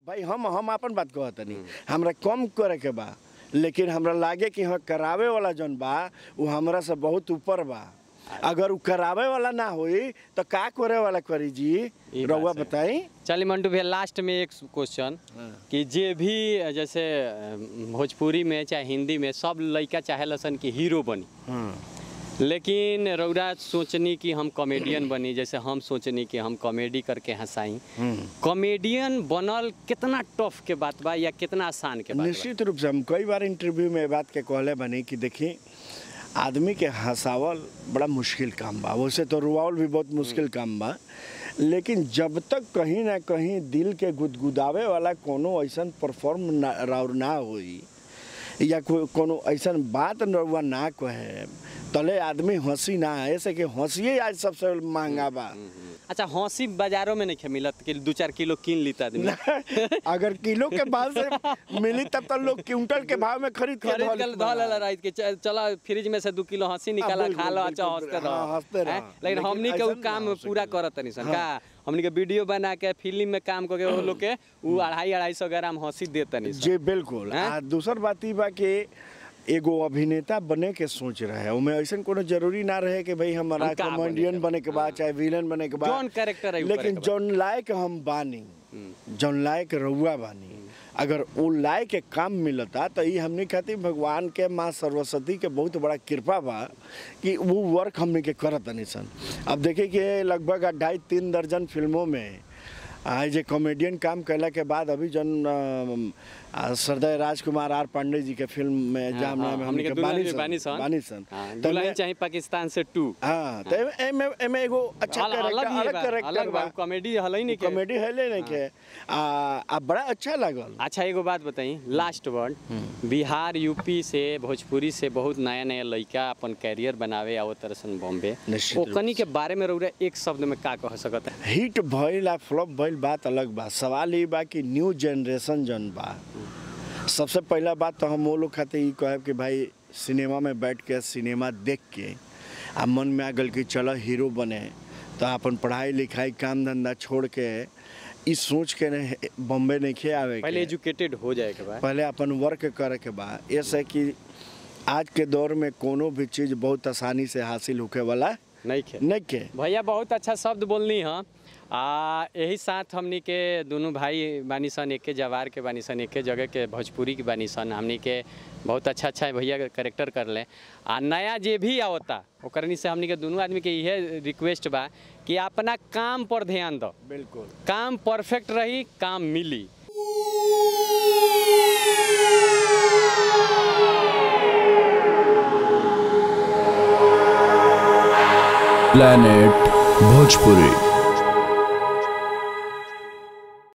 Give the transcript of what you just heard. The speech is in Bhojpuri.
भाई हम हम अपन बात कहत नहीं हमरा कम करे के बा लेकिन हमरा लागे कि हाँ करावे वाला जौन बा वो हमरा से बहुत ऊपर बा अगर उ करावे वाला ना होई तो का करे वाला करी जी ई बात रउआ सही। बताई चलिए मंटू भैया लास्ट में एक क्वेश्चन हाँ। कि जे भी जैसे अ, भोजपुरी में चाहे हिंदी में सब लड़का चाहे लसन कि हीरो बनी लेकिन रौरा सोचनी कि हम कॉमेडियन बनी जैसे हम सोचनी कि हम कॉमेडी करके हंसाई कॉमेडियन बनल कितना टफ के बात बा या कितना आसान के बात बा? निश्चित रूप से हम कई बार इंटरव्यू में ये बात के कहले बनी कि देखी आदमी के हंसावल बड़ा मुश्किल काम बा वैसे तो रुआवल भी बहुत मुश्किल काम बा लेकिन जब तक कहीं ना कहीं दिल के गुदगुदावे वाला कोनो ऐसन परफॉर्म ना राउर ना होई या को, कोनो ऐसन बात रउआ ना कहे तले आदमी हंसी ना ऐसे कि हंसिए आज सबसे महंगा बा अच्छा हंसी बाजारों में नहीं खे मिलत कि दू चार किलो कीन लीता आदमी अगर किलो के भाव से मिली तब तो लोग क्विंटल के भाव में खरीद के खरीद धो के लेत धो लेला बा। रात के च- चला फ्रिज में से दू किलो हंसी निकाला बिल्कुल, खा लो अच्छा बिल्कुल, हंसते हाँ, हंसते रहो रहो। हैं? लेकिन लेकिन हमनी के उ ऐसन काम ना हो पूरा सकेला। करत तनी सन का हमनी के वीडियो बना के फिल्म में काम करके वो लोग के उ अढ़ाई अढ़ाई सौ ग्राम हंसी देत तनी सन जी बिल्कुल हैं? आ दूसर बात ई बा कि एगो अभिनेता बने के सोच रहे ओमे ऐसन कोनो जरूरी ना रहे कि भाई हमारा हम का बने कॉमेडियन के बने के बाद चाहे विलन बने के बाद जौन character है उ करे लेकिन के बा। जौन लायक हम बानी जौन लायक रउआ बानी अगर वो लायक के काम मिलता तो ये हमने खातिर भगवान के माँ सरस्वती के बहुत बड़ा कृपा बा कि वो वर्क हमने के करत तनी सन अब देखिए कि लगभग ढाई तीन दर्जन फिल्मों में आज जे कॉमेडियन काम कैला के बाद अभी जन अम, आ, सरदार राजकुमार आर पांडे जी के फिल्म में हाँ, जाम हाँ, नाम हमनी हमनी के के दुल्हन बानी भी सन बानी सन। बानी सन हाँ, तो दुल्हन मैं- चाहिए पाकिस्तान से टू हाँ तो एमे- एमे एमे एगो अच्छा अलग कैरेक्टर अलग ही अलग बा, कैरेक्टर अलग बा बा कॉमेडी हलै नहीं के कॉमेडी है ले नहीं के आ आ बड़ा अच्छा लागल अच्छा एगो बात बताई लास्ट वर्ड बिहार यूपी से भोजपुरी से बहुत नया नया लड़का अपन कैरियर बनावे आवत तरसन बॉम्बे निश्चित रूप ओकनी के बारे में रउरा एक शब्द में का कह सकत है हिट भइल आ फ्लॉप भइल बात अलग बा सवाल ई बा कि न्यू जनरेशन जन बा सबसे पहला बात तो हम वो लोग खातिर ई कहब कि भाई सिनेमा में बैठ के सिनेमा देख के आ मन में आ गल कि चलो हीरो बने तो अपन पढ़ाई लिखाई काम धंधा छोड़ के ई सोच के ने बॉम्बे नहीं खे आवे पहले के एजुकेटेड हो जाए के बाद पहले अपन वर्क करे के बा ऐसे कि आज के दौर में कोनो भी चीज़ बहुत आसानी से हासिल होके वाला नहीं खे नहीं के भैया बहुत अच्छा शब्द बोलनी है आ यही साथ हमनी के दोनों भाई बानी सन एके जवार के बानी सन एके जगह के भोजपुरी के बानी सन हमनी के बहुत अच्छा अच्छा भैया के करेक्टर कर ले आ नया जे भी आवता ओकरनी से हमनी के दोनों आदमी के इहे रिक्वेस्ट बा कि अपना काम पर ध्यान दो बिल्कुल काम परफेक्ट रही काम मिली planet bhojpuri